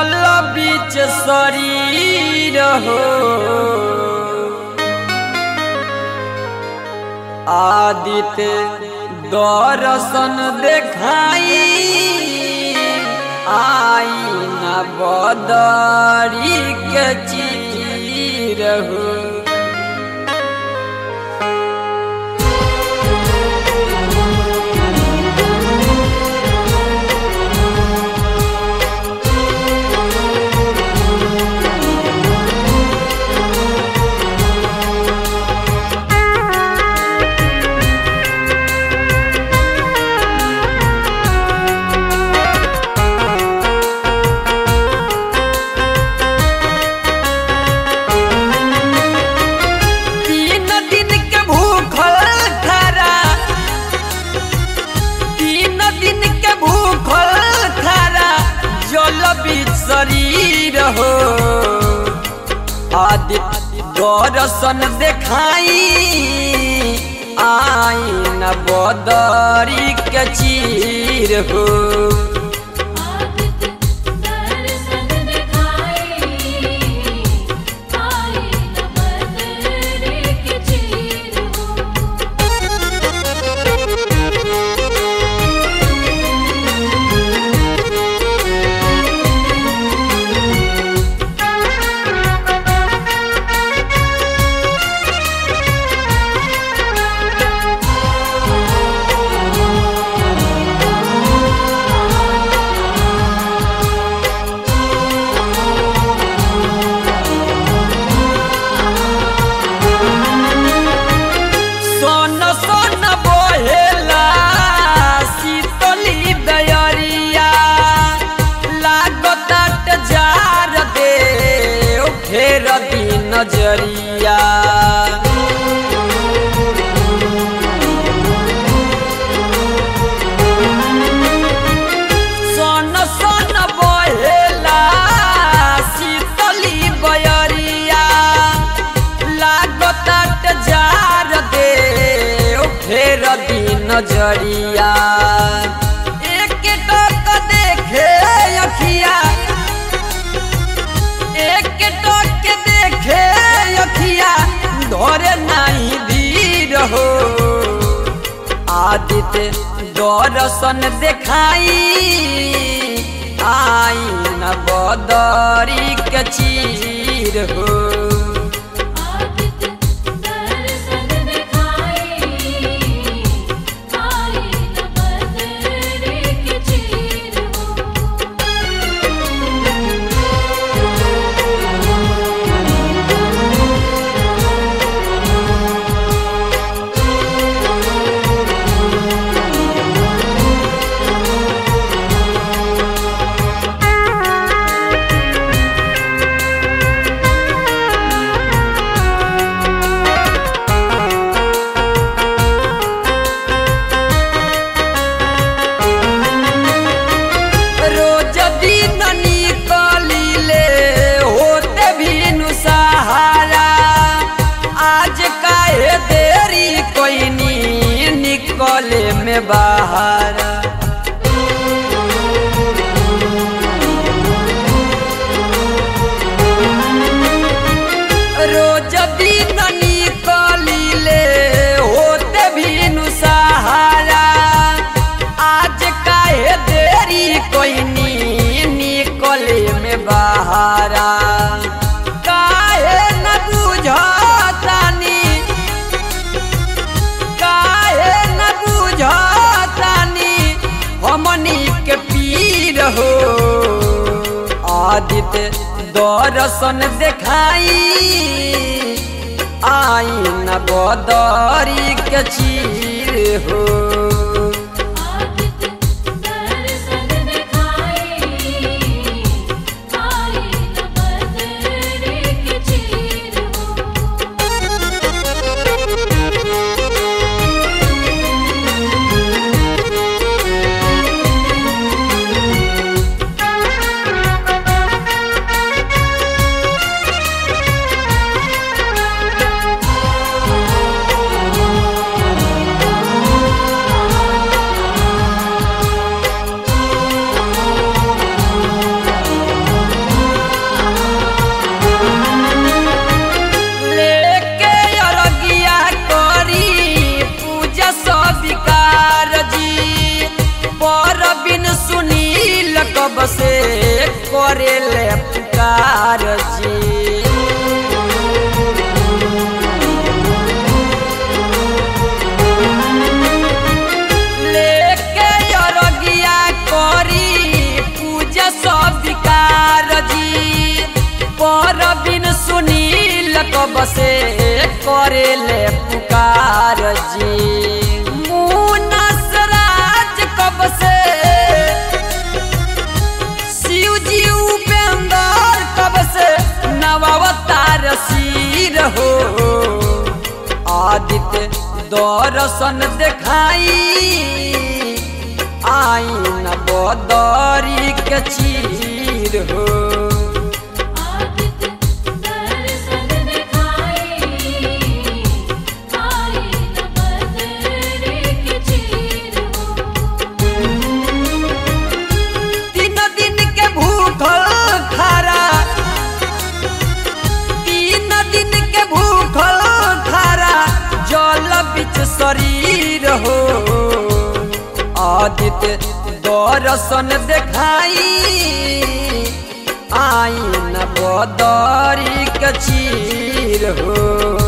जल बीच शरीर हो आदित्य दर्शन देखाई आई न बदरी के चीर हो तीन दिन के भूखल खरा तीन दिन के भूखल खरा जल बीच शरीर हो आदित्य दर्शन देखाई आई न बदरी के चीर हो आदित्य दर्शन दिखाई आई न बदरे के चीर हो सोन सोन बोहेला शीतली दयरिया लागत जार दे फेर दी नजरिया सोन सोन बोहेला शीतली बयरिया लागत जार दे फेर दी नजरिया एक टक देखे अखिया एक टक देखे अखिया धरे नहीं धीर हो आदित्य दर्शन देखाई आई न बदरी के चीर हो आदित्य दर्शन दिखाई आई न बदरे के चीर हो रोज दिन निकलिले होते भी सहारा आज काहे देरी कोइनी निकले में बाहर रोज दिन निकलिले होते भी सहारा आज काहे देरी कोइनी निकले में बाहरा काहे न बुझतानी काहे न बुझतानी हमनी के पीर हो आदित्य दर्शन देखाई आई न बदरी के चीर हो आदित्य दर्शन दिखाई आई न बदरे के चीर हो शीतली करेले पुकार जी लेके अरगिया करी पूजा सब विकार जी पर बिन सुनील कब से करेले पुकार जी मुनस राज कब से शिव जी उपेंद्र कब से नवावतार सिर हो आदित्य दर्शन देखाई आई न बदरी के चीर हो आदित्य दर्शन दिखाई आई न बदरे के चीर हो तीन दिन के भूखल खारा तीन दिन के भूखल खारा जल बिच शरीर हो आदित्य दर्शन देखाई आई न बदरी के चीर हो